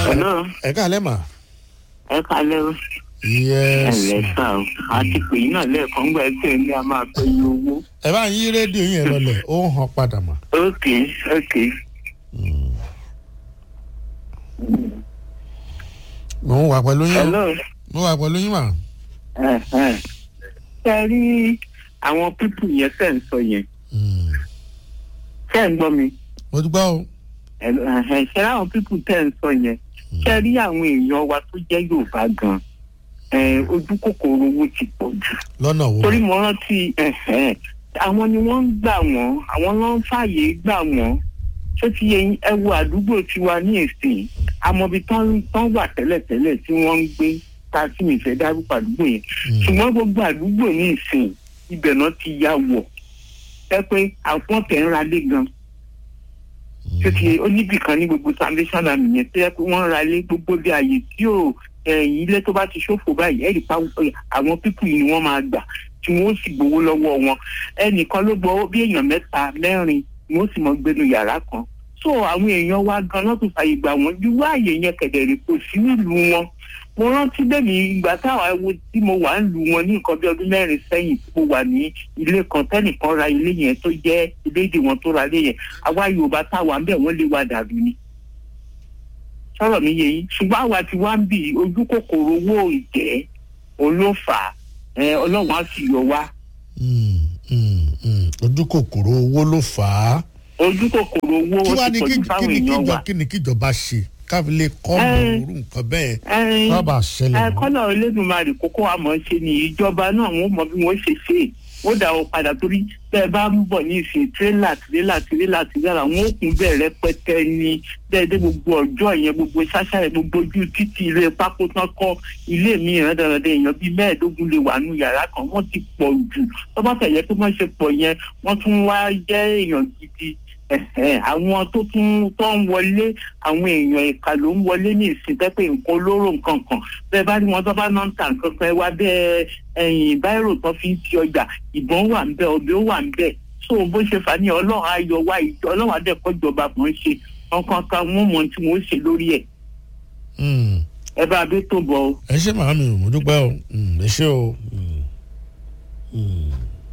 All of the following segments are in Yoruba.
Hello. ẹ káalẹ́ mà. ẹ kalẹ́ o. yes. ẹ̀lẹ́ sá o. àti pè yín náà lẹ́ẹ̀kan gbà ẹ́ pé ní a máa pẹ́ ní owó. ẹ bá ń yí rédíò yín ẹ lọlẹ̀ ó ń hàn padà mà. ok ok. mo ń wà pẹ̀lú yín o. hello. mo wà pẹ̀lú yín mà. ẹ ẹ ṣe rí àwọn pípù yẹn tẹ̀ ń sọ yẹn Mm. ṣe ń gbọ́ mi. mo dúpẹ́ o. ẹ ẹ ṣe rí àwọn pípù tẹ̀ ń sọ yẹn ṣe rí àwọn èèyàn wa tó jẹ́ yorùbá gan ẹ ojú kòkòrò owó ti pọ̀ jù. lọ́nà wo. torí mo rántí ẹ̀hẹ́n, àwọn ni wọ́n ń gbà wọ́n àwọn ló ń fààyè gbà wọ́n tó ti yẹ yín, ẹ wo àdúgbò tiwa ní ìsìn amọ̀bi tán tán wà tẹ́lẹ̀tẹ́lẹ̀ tí wọ́n ń gbé ta sí mi fẹ́ dárúkọ àdúgbò yẹn Mm. ṣùgbọ́n gbogbo àdúgbò ní ìsìn ibẹ̀ náà ti ya wọ̀ ẹ pé àwọn tẹ̀ ń ra lé gan tó ti yẹ oníbìkan ní gbogbo foundation àmì yẹn tó yẹ pé wọ́n ra lé gbogbo bí ààyè tí ò ẹ̀yìn ilé tó bá ti ṣòfò báyìí ẹ̀rì pa àwọn pípù yìí ni wọ́n máa gbà tí wọ́n sì gbowó lọ́wọ́ wọn ẹnìkan ló gbọ́ bí èèyàn mẹ́ta mẹ́rin ni wọ́n sì mọ gbénu yàrá kan so àwọn èèyàn wa gan náà tún fàyè gbà wọ́n ju ààyè yẹn kẹ̀dẹ̀rẹ̀ kò sí nílùú wọn mo rántí bẹ́ẹ̀ni ìgbà táwa wo tí mo wà ń lu wọn ní nǹkan bí ọdún mẹ́rin sẹ́yìn tí mo wà ní ilé kan tẹ́nìkan ra ilé yẹn tó jẹ́ ilé èdè wọn tó ra ilé yẹn àwa yorùbá táwa ń bẹ̀ wọ́n lé wa dàrú ni sọ̀rọ̀ mi yé yín ṣùgbọ́n àwa tí wá ń bì ojú kòkòrò owó ìjẹ́ òun ló fà á ẹ, ọlọ́run á sì yọ wá Mm, mm, mm. ojú kòkòrò owó ló fà á. ojú kòkòrò owó kí ó wàá ti ní pọ̀jù kí fáwọn ni èèyàn kíjọ wa. kí ni kíjọba ṣe káfí lè kọ́ Ẹ. ọ̀rọ̀ orú nǹkan bẹ́ẹ̀ Ẹ, má bàa ṣẹlẹ̀ ẹ mọ́. kọ́nà olódùmarè kókó àmọ́ ṣe ni ìjọba náà wọ́n mọ bí wọ́n ṣe ṣe é wọ́n dà wọ́n padà torí bẹ́ẹ̀ bá ń bọ̀ ní ìsìn tírélà tírélà tírélà tírélà wọ́n ó kún bẹ́ẹ̀ rẹpẹtẹ ní dẹ́ẹ̀dẹ́ gbogbo ọjọ́ yẹn gbogbo ṣáṣá yẹn gbogbo ojú títì ilé pákó tán kọ́ ilé mi ìrandàrandà èèyàn bíi mẹ́ẹ̀ẹ́dógún lè wà nù yàrá kan wọ́n ti pọ̀ jù tó bá fẹ̀yẹ tó máa ṣe pọ̀ yẹn wọ́n tún wá jẹ́ èèyàn gidi ẹ̀hẹ̀, àwọn tó tún tó ń wọlé àwọn èèyàn ìka ló ń wọlé ní ìsìn tẹ́pẹ́ nǹkan olóró nǹkan kan bẹ́ẹ̀ bá ní wọn tó bá náà ń ta nǹkan kan ẹ wá bẹ́ẹ̀ ẹ̀yìn báírò tó fi ń ti ọjà ìbọn wà ń bẹ ọbẹ̀ ó wà ń bẹ so bó ṣe fà ní ọlọ́run ayọ̀ wá ìjọ ọlọ́run adẹ́kọ̀jọba kò ń ṣe nǹkan kan wọ́n mọ̀ tí wọ́n ṣe lórí ẹ̀ Mm. ẹ bá a bí tó bọ̀ o. ẹ ṣe màámi o mo dúpẹ́ o Mm, ẹ ṣe o. Mm. Mm.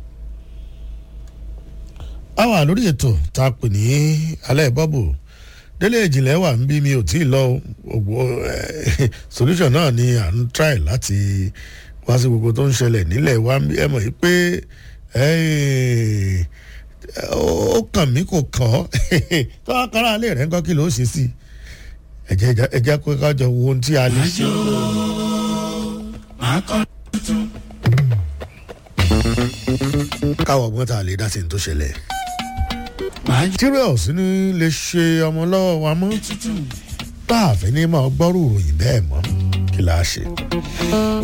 a wà lórí ètò tá a pè ní alẹ́ bọ́bù délé ìjìnlẹ̀ wà ń bí mi ò tí ì lọ o. gbogbo eh, solution náà ni à ń try láti wá sí gbogbo tó ń ṣẹlẹ̀ nílẹ̀ wa ń bí ẹ mọ̀ yìí pé eh, ó kàn mí kò kàn ọ́ tó wá kára alẹ́ rẹ̀ ń kọ́ kí ló ṣe sí i ẹ̀jẹ̀ ẹ̀jẹ̀ kó kájọ wo ohun tí a lè ṣe. káwọ ọgbọ́n tá a lè dá sí ní tó ṣẹlẹ̀. materials ní lè ṣe ọmọ lọ́wọ́ wa mọ́ tá a fẹ́ ní máa gbọ́rù ìròyìn bẹ́ẹ̀ mọ́ kí la ṣe.